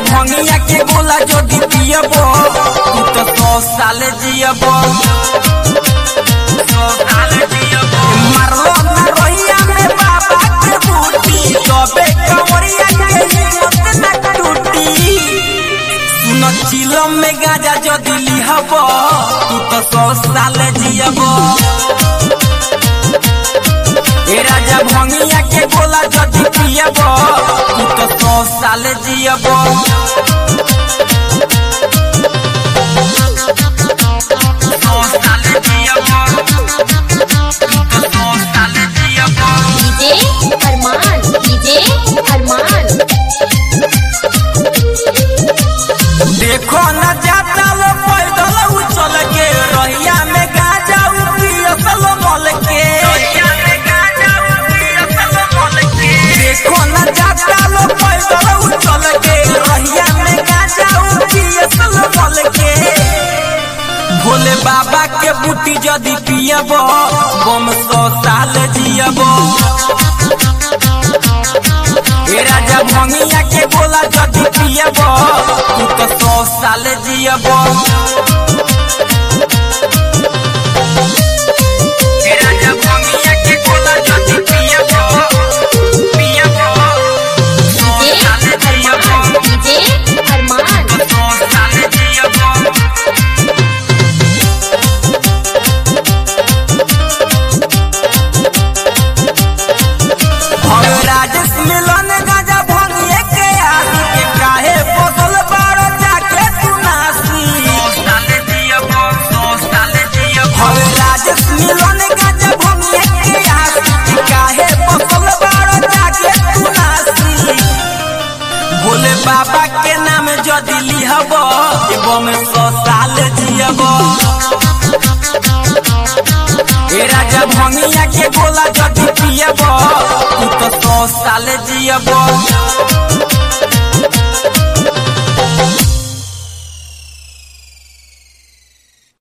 भंगिया के गोला जदी पियब तू तो सौ साल जियब मारलो ना रोहिया में बाबा के बूटी तबे कंवरिया के हिम्मत ना टूटी सुन चिलम में गाजा जदी लिहब तू तो सौ साल जियब ए राजा भंगिया के गोला जदी पियब तू तो सौ साल जियब सौ साल जियब तू तो सौ साल जियब डीजे अरमान डीजे अरमान देखो न जाता लो पैदल उछल के रहिया में गाजा उपियसल मल के देखो न जाता लो पैदल उछल के रहिया में गाजा उपियसल मल के भोले बाबा के बूटी जदी पियब बम सौ साल जियब ए राजा भंगिया के गोला जदी पियब तू तो सौ साल जियब ए राजा भंगिया के गोला जदी पियब पियब सौ साल जियब डीजे अरमान सौ साल जियब हम राजेश मिलन गाजा भंगिए के आसी के काहे फसल बारो जाके तू नासी हम राजेश मिलन गाजा भंगिए के आसी के काहे फसल बारो जाके तू नासी भोले बाबा के नाम जदी लिहब एवं सौ साल जियब ए राजा भंगिया के गोला जदी पियब तू तो सौ साल जियब